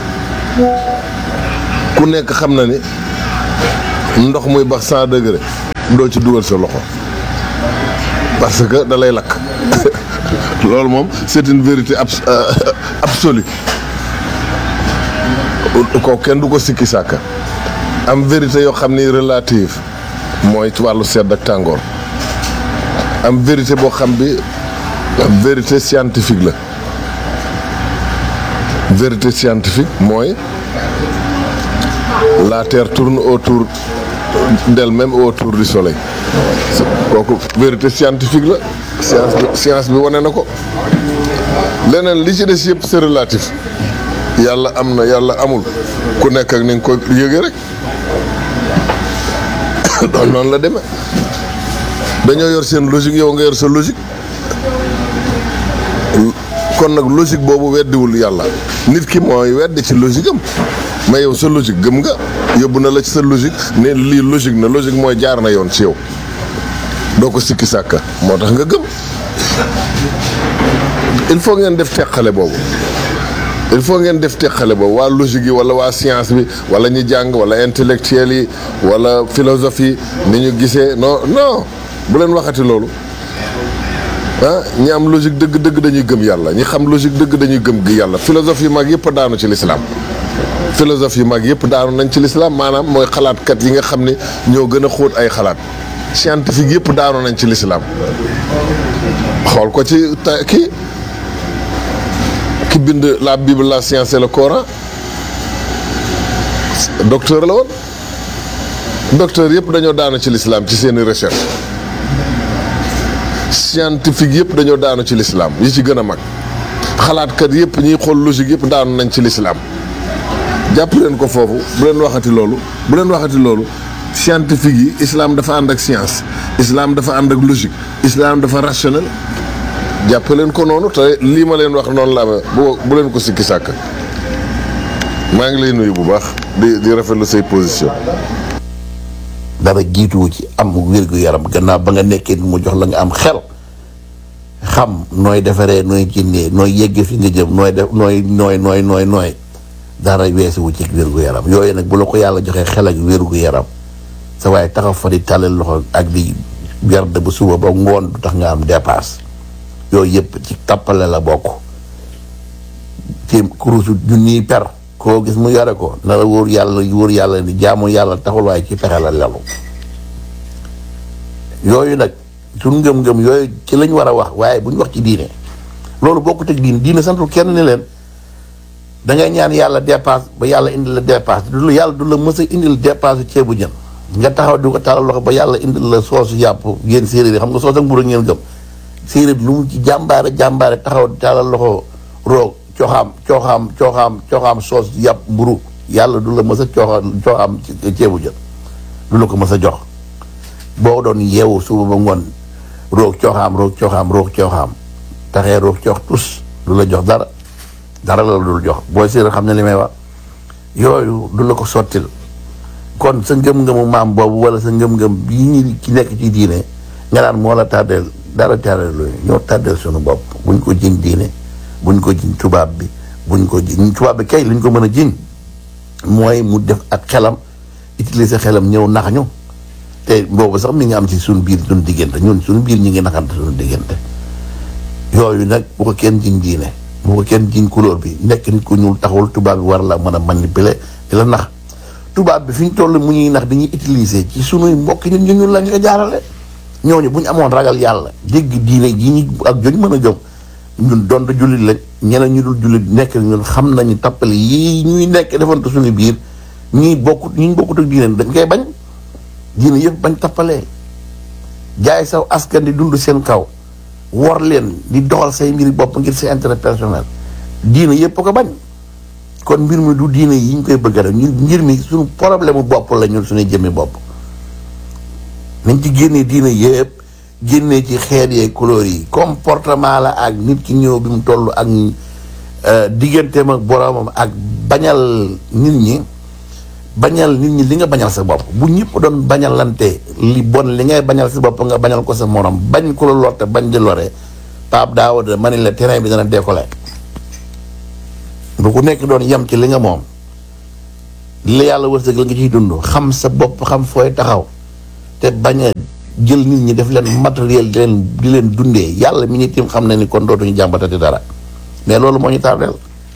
ku nekk xam na ni ndox muy bax cent degré doo ci dugal sa loxo parce que da lay lakk loolu moom c'est une vérité abs absolue ko kenn du ko sikki sàkka am vérité yoo xam ni relative mooy ci wàllu sedd ak tàngoor am vérité boo xam bi vérité scientifique la vérité scientifique mooy la terre tourne autour d'elle-même autour du soleil kooku vérité scientifique la science bi science bi wane na ko leneen li ci des yëpp c'est relatif yàlla am na yàlla amul ku nekk ak ni nga ko yëge rek doon noonu la demee dañoo yor seen logique yow nga yor sa logique kon nag logique boobu weddiwul yàlla nit ki mooy weddi ci logique am mais yow sa logique gëm nga yóbbu na la ci sa logique ne lii logique na logique mooy jaar na yoon ci yow doo ko sikki sàkka moo tax nga gëm il faut ngeen def teqale boobu il faut ngeen def teqale boobu waa logique yi wala waa science bi wala ñi jàng wala intellectuels yi wala philosophie ni ñu gisee non non bu leen waxati loolu ah ñi am logique dëgg dëgg dañuy gëm yàlla ñi xam logique dëgg dañuy gëm gi yàlla philosophie mag yëpp daanu ci l'islam philosophe yi mag yëpp daanu nañ ci l'islam maanaam mooy xalaatkat yi nga xam ne ñoo gën a xóot ay xalaat scientifique yëpp daanu nañ ci l'islam xool ko ci ta kii ki bind la bible la science et le coran docteur la woon docteur yëpp dañoo daanu ci l'islam ci seeni recherche scientifique yëpp dañoo daanu ci l'islam yi ci gën a mag xalaatkat yëpp ñiy xool logique yëpp daanu nañ ci l'islam jàpp leen ko foofu bu leen waxati loolu bu leen waxati loolu scientifique yi islam dafa ànd ak science islam dafa ànd ak logique islam dafa rationnel jàpp leen ko noonu te lii ma leen wax noonu la bu bu leen ko sikki sàkk maa ngi lay nuyu bu baax di di rafetlu say position dara jiituwu ci am wér gu yaram gannaaw ba nga nekkee mu jox la nga am xel xam nooy defaree nooy génnee nooy yeggee fi nga jëm nooy def nooy nooy nooy nooy nooy dara weesuwu ci wér gu yaram yooyu nag bu la ko yàlla joxee xel ak wér gu yaram sa waaye taxaw fa di tàllal loxo ak di garde bu suba ba ngoon du tax nga am dépasse yooyu yëpp ci tappale la bokk ci kurusu junniy per koo gis mu yore ko na la wóor yàlla wóor yàlla ni jaamu yàlla taxul waaye ci pexe la lelu yooyu nag suñ ngëm-ngëm yooyu ci lañ war a wax waaye bu ñu wax ci diine loolu bokkut ak diine diine santul kenn ni leen da ngay ñaan yàlla dépasse ba yàlla indil la dépasse du la yàlla du la mës a indil dépasse ceebu jën nga taxaw di ko taalal loxo ba yàlla indil la soosu yàpp yéen séeréer yi xam nga soos ak mburu ngeen gëm séeréer lu mu ci jàmbaare jàmbaare taxaw di taalal loxo roog cooxaam cooxaam cooxaam cooxaam soos yàpp mburu yàlla du la mës a cooxa cooxaam ceebu jën du la ko mës a jox boo doon yeewu suba ba ngoon roog cooxaam roog cooxaam roog cooxaam taxee roog coox tus du la jox dara dara la dul jox booy séeréer xam ne li may wax yooyu du la ko sottil kon sa ngëm-ngëmu maam boobu wala sa ngëm-ngëm bii ñi ci nekk ci diine nga naan moo la tàddeel dara tàddeel loolu ñoo tàddeel suñu bopp buñ ko jiñ diine buñ ko jiñ tubaab bi buñ ko jiñ tubaab bi kay liñ ko mën a jiñ mooy mu def ak xelam utiliser xelam ñëw nax ñu te boobu sax mi ngi am ci suñu biir suñu diggante ñun suñu biir ñi ngi naxante suñu diggante yooyu nag bu ko kenn jiñ diine bu ko kenn jiñ couleur bi nekk nit ku ñuul taxawul tubaab bi war la mën a manipuler di la nax tubaab bi fi ñu toll mu ñuy nax dañuy utiliser ci sunuy mbokk ñun ñu ñun lañ ko jaarale ñooñu bu ñu amoon ragal yàlla dégg diine ji ñu ak joñ mën a jóg ñun donte jullit lañ ñeneen ñu dul jullit nekk ñun xam nañu tappale yi ñuy nekk defante suñu biir ñuy bokkut ñuy bokkut ak diine dañ koy bañ diine yëpp bañ tappalee jaay saw askan di dund seen kaw wor leen di doxal say mbiri bopp ngir sa intérêt personnel diine yëpp ko bañ kon mbir mi du diine yi ñu koy bëgg a def ñun mbir mi suñu problème mu bopp la ñun suñuy jëmmi bopp nañ ci génnee diine yëpp génnee ci xeet yee couleur yi comportement la ak nit ki ñëw bi mu toll ak digganteem ak boromam ak bañal nit ñi bañal nit ñi li nga bañal sa bopp bu ñëpp doon bañalante li bon li ngay bañal sa bopp nga bañal ko sa morom bañ ko la lorte bañ di lore Pape Daouda ma ne la terrain bi dana décoller bu ku nekk doon yem ci li nga moom li la yàlla wërsëg la nga ciy dund xam sa bopp xam fooy taxaw te bañ a jël nit ñi def leen matériel di leen di leen dundee yàlla mi ñu tim xam na ni kon dootuñu jàmbatati dara mais loolu moo ñu tardeel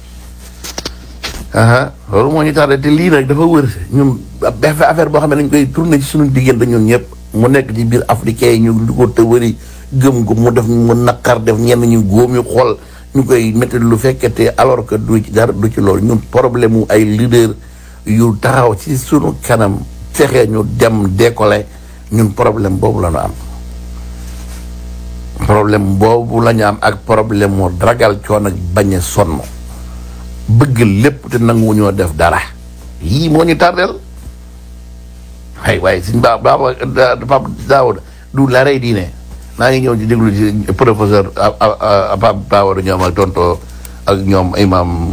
aha loolu moo ñu tardé te lii nag dafa wër ñun affaire boo xam ne dañ koy tourné ci suñu diggante ñun ñëpp mu nekk ci biir africain yi ñu di ko te wëri gëm ko mu def mu naqar def ñenn ñu góom ñu xool ñu koy métti lu fekkete alors que du ci dara du ci loolu ñun problème mu ay leader yu taxaw ci sunu kanam fexe ñu dem décoller ñun problème boobu la ñu am problème boobu la ñu am ak problème mu ragal coon ak bañ a sonn bëgg lépp te nangu ñoo def dara yii moo ñu tardeel ay waaye suñ baa baa Pape Daouda du la rey diine maa ngi ñëw di déglu ci professeur Pape Daouda ñoom ak tonto ak ñoom imam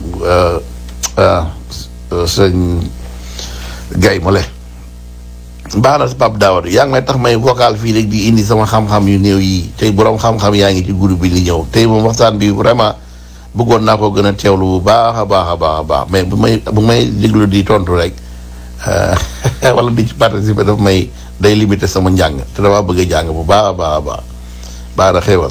sëñ Gaye Mole baax na si Pape Daouda yaa ngi may tax may vocal fii rek di indi sama xam-xam yu néew yi tey borom xam-xam yaa ngi ci groupe bi di ñëw tey moom waxtaan bi vraiment bëggoon naa ko gën a teewlu bu baax a baax a baax a baax mais bu may bu may déglu di tontu rek wala di ci participer daf may day limiter sama njàng te dama bëgg a jàng bu baax a baax a baax baax na xéewal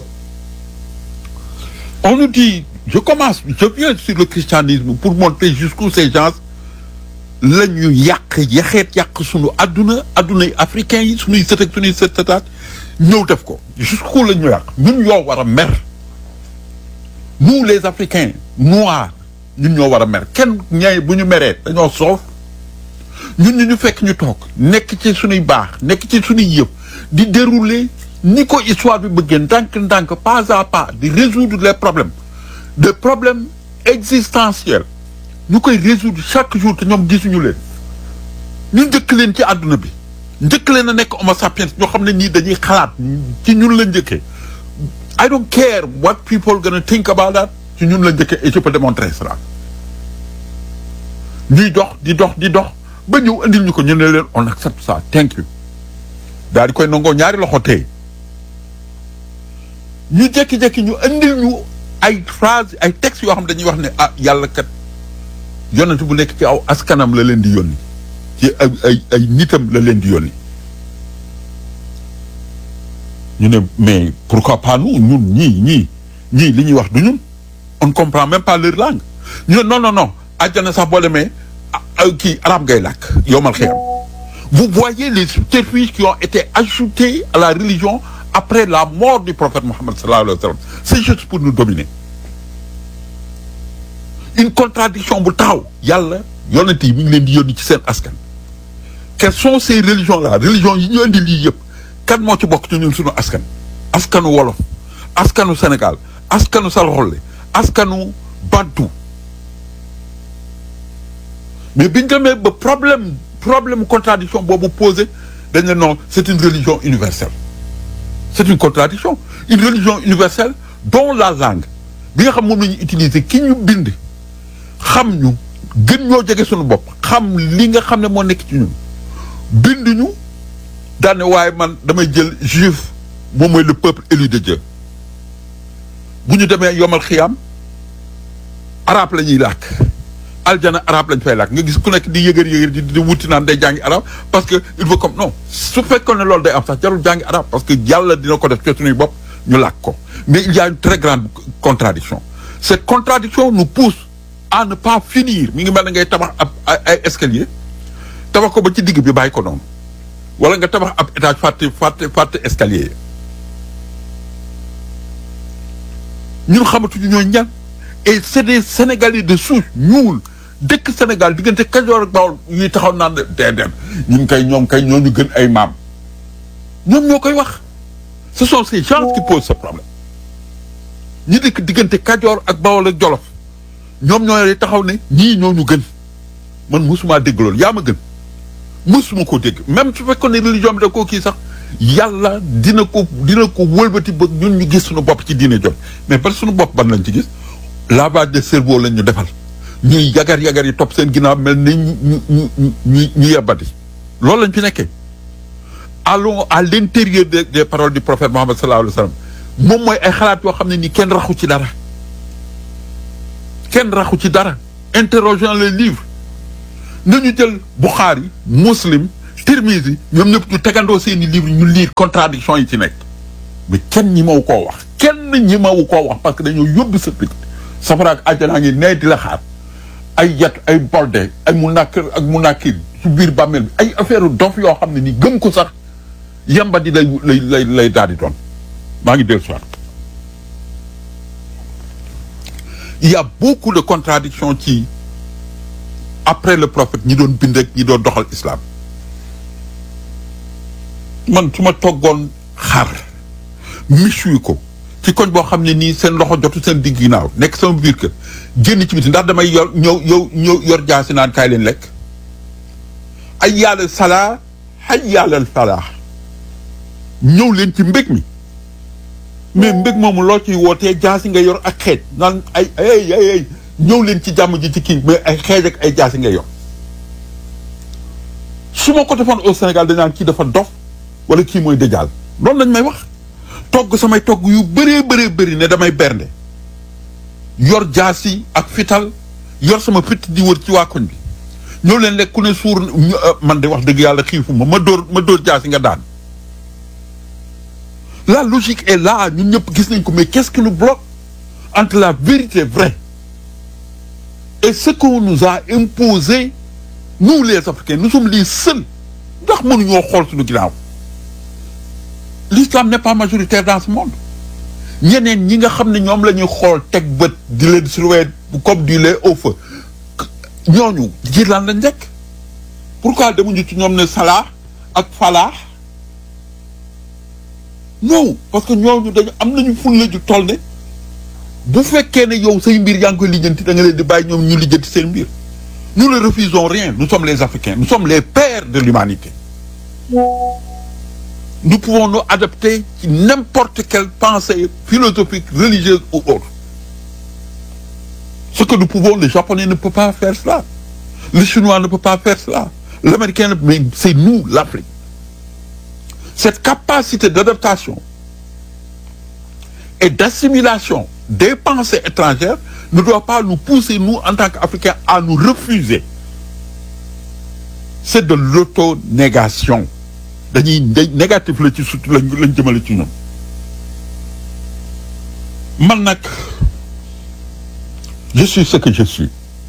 On nous dit, je commence, je viens sur le christianisme pour montrer jusqu'où ces gens la ñu yàq yaxeet yàq sunu adduna adduna yi africain yi sunuy sët ak sunuy sët sëtaat ñëw def ko jusqu'où la ñu yàq ñun ñoo war a mer nous les africains noirs ñun ñoo war a mer kenn ñay bu ñu meree dañoo soof ñun ñu ñu fekk ñu toog nekk ci sunuy baax nekk ci sunuy yëpp di dérouler ni ko histoire bi bëggee ndànk-ndànk pas à pas di résoudre les problèmes des problèmes existentiels ñu koy résoudre chaque jour te ñoom gisuñu leen ñu njëkk leen ci àdduna bi njëkk leen a nekk homo sapiens ñoo xam ne nii dañuy xalaat ci ñun la njëkkee I don't care what people gonna think about that ci ñun la njëkkee et je peux démontrer cela ñuy dox di dox di dox ba ñëw indil ñu ko ñu ne leen on accepte ça thank you daal di koy nangoo ñaari loxo tey ñu jékki-jékki ñu indil ñu ay phrase ay textes yoo xam dañuy wax ne ah yàlla kat yonent bu nekk ci aw askanam la leen di yónni ci ay ay ay nitam la leen di yónni ñu ne mais pourquoi pas nous ñun ñii ñii ñii li ñuy wax du ñun on ne comprend même pas leur langue ñu ne non non non àjjana sax boo demee kii arabe ngay làkk yowmal xiyam vous voyez les subterfuges qui ont été ajoutés à la religion après la mort du prophète Mohammed sallallahu alayhi wa sallam c'est juste pour nous dominer une contradiction bu taxaw yàlla yonent yi mi ngi leen di yónni ci seen askan quelles sont ces religions là religion yi ñu indi lii yëpp kan moo ci bokk ci ñun suñu askan askanu wolof askanu Sénégal askanu salxolle askanu bantu mais biñ demee ba problème problème contradiction boobu posé dañ ne non c'est une religion universelle c'est une contradiction une religion universelle dont la langue bi nga xam moom la ñu utiliser ki ñu bind xam ñu gën ñoo jege suñu bopp xam li nga xam ne moo nekk ci ñun bind ñu daane waaye man damay jël juif moom mooy le peuple élu de Dieu bu ñu demee yomal xiyam arabe la ñuy làkk aljana arabe lañ fay làkk nga gis ku nekk di yëgër yëgër di di wuti naan day jàngi arabe parce que il faut comme non su fekkoon ne loolu day am sax jarul jàngi arabe parce que yàlla dina ko def ci suñuy bopp ñu làkk ko mais il y a une très grande contradiction cette contradiction nous pousse à ne pas finir mi ngi mel ne ngay tabax ab ay escalier tabax ko ba ci digg bi bàyyi ko noonu wala nga tabax ab étage fàtte fàtte fàtte escalier ñun xamatuñu ñooy ñan et c'est des sénégalais de souche ñuul dëkk Sénégal diggante Kajoor ak Bawol ñuy taxaw naan déedéet ñun kay ñoom kay ñoo ñu gën ay maam ñoom ñoo koy wax ce sont ces gens qui posent ce problème ñi dëkk diggante Kajoor ak Bawol ak Jolof ñoom ñooy taxaw ne ñii ñoo ñu gën man mosuma dégg loolu yaa ma gën mosuma ko dégg même su fekkoon ne religion bi da koo kii sax yàlla dina ko dina ko wëlbati ba ñun ñu gis suñu bopp ci diine jot mais par suñu bopp ban lañ ci gis lavage de cerveau lañ ñu defal ñuy yagar yagar yi topp seen ginnaaw mel ni ñu ñu ñu ñu ñu yebbati loolu lañ fi nekkee allons à l'intérieur des des paroles du prophète Mohammed sallallahu alayhi wa sallam moom mooy ay xalaat yoo xam ne nii kenn raxu ci dara kenn raxu ci dara interrogeons les livres nañu jël Bukhari Muslim Tirmizi ñoom ñëpp ñu tegandoo seeni livre ñu lire contradiction yi ci nekk mais kenn ñi mawu koo wax kenn ñi mawu koo wax parce que dañoo yóbbu sa pit safara ak àjjanaa ngi nee di la xaar ay yat ay bolde ay mu nàkkir ak mu nàkkir ci biir bàmmeel bi ay affaire dof yoo xam ne ni gëm ko sax yamba di lay lay lay lay daal di doon maa ngi dellu soir il y a beaucoup de contradictions ci après le prophète ñi doon bind ak ñi doon doxal islam man su ma toggoon xar michuy ko ci koñ boo xam ne nii seen loxo jotu seen digg ginnaaw nekk sama biir kër génn ci biti ndax damay yor ñëw yow ñëw yor jaasi naan kaay leen lekk ay yàlla salaa ay yàlla falaa ñëw leen ci mbég mi mais mbég moomu loo ciy wootee jaasi nga yor ak xeej naan ay ay ay ay ñëw leen ci jàmm ji ci kii mais ay xeej ak ay jaasi nga yor su ma ko defoon au Sénégal dañ naan kii dafa dof wala kii mooy dëjaal loolu lañ may wax togg samay togg yu bëree bëree bëri ne damay bernde yor jaasi ak fital yor sama fit di wër ci waa koñ bi ñëw leen lekk ku ne suur man de wax dëgg yàlla xiifu ma ma dóor ma dóor jaasi nga daan la logique est là ñun ñëpp gis nañ ko mais qu'est-ce qui nous bloque entre la vérité vraie et ce qu'on nous a imposé nous les Africains nous sommes les seuls ndax mënuñoo xool suñu ginnaaw l'islam n'est pas majoritaire dans ce monde ñeneen ñi nga xam ne ñoom la ñuy xool teg bët di leen surveiller comme du lait au feu ñooñu ji lan lañ nekk pourquoi demuñu ci ñoom ne salaa ak falaa non parce que ñooñu dañu am nañu fulla ju toll ne bu fekkee ne yow say mbir yaa ngi koy lijjanti da nga leen di bàyyi ñoom ñu lijjanti seen mbir nous ne refusons rien nous sommes les Africains nous sommes les pères de l'humanité nous pouvons nous adapter ci n'importe quelle pensée philosophique religieuse ou autre ce que nous pouvons le Japonais ne peut pas faire cela le Chinois ne peut pas faire cela l'Américain ne mais c'est nous l'Afrique cette capacité d'adaptation et d'assimilation des pensées étrangères ne doit pas nous pousser, nous, en tant qu'Africains, à nous refuser. C'est de l'auto-négation. dañuy day négatif la ci surtout lañ lañ jëmale ci ñun man nag je suis ce que je suis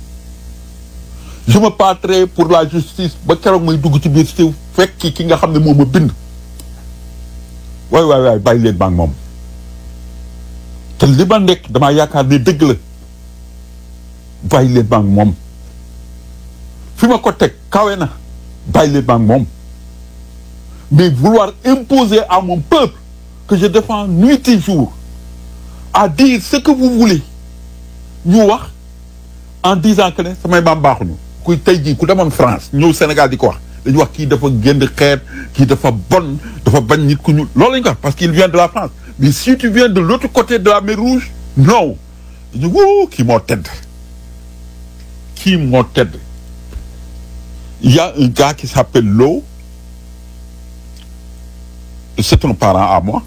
je me battrai pour la justice ba keroog may dugg ci biir si fekki ki nga xam ne moo ma bind waay waay waay bàyyi leen maag moom te li ma nekk damaa yaakaar ne dëgg la bàyyi leen maag moom fi ma ko teg kawe na bàyyi leen maag moom mais vouloir imposer à mon peuple que je défends nuit et jour à dire ce que vous voulez ñu wax en disant que ne samay maam baaxuñu kuy tey jii ku demoon France ñëw Sénégal di ko wax dañu wax kii dafa génn xeet kii dafa bon dafa bañ nit ku ñu loolu lañu ko wax parce qu'il vient de la France mais si tu viens de l'autre côté de la mer Rouge non dañu wuu kii moo tedd kii moo tedd il y a un gars qui s'appelle Lo c'est un parent à moi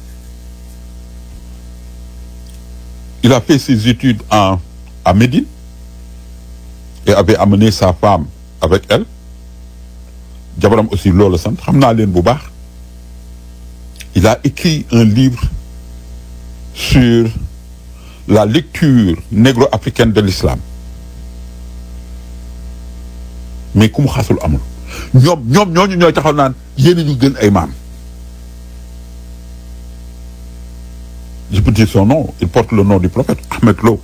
il a fait ses études en à Médine et avait amené sa femme avec elle jabaram aussi loolu sant xam naa leen bu baax il a écrit un livre sur la lecture négro-africaine de l'islam mais ku mu xasul amul ñoom ñoom ñooñu ñooy taxaw naan yéen ñu gën ay maam je peux dire son nom il porte le nom du prophète Ahmed Lo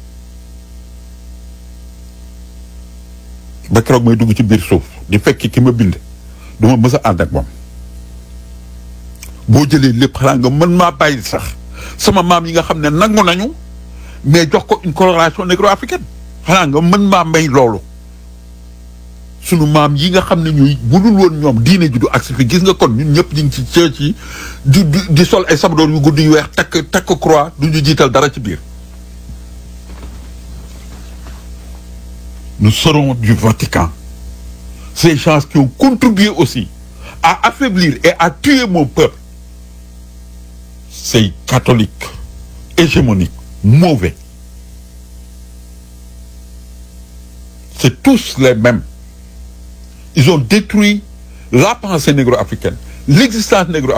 ba keroog may dugg ci biir suuf di fekki ki ma bind du ma mës a ànd ak moom boo jëlee lépp xanaa nga mën maa bàyyi sax sama maam yi nga xam ne nangu nañu mais jox ko une coloration négro-africaine xanaa nga mën maa may loolu sunu maam yi nga xam ne ñuy bu dul woon ñoom diine ji du agsi fi gis nga kon ñun ñëpp ñu ngi ci church yi di di di sol ay sabadoor yu gudd yu weex takk takk croix du ñu jiital dara ci biir nous serons du Vatican ces gens qui ont contribué aussi à affaiblir et à tuer mon peuple ces catholiques hégémoniques mauvais c'est tous les mêmes ils ont détruit la pensée négro-africaine l'existence négro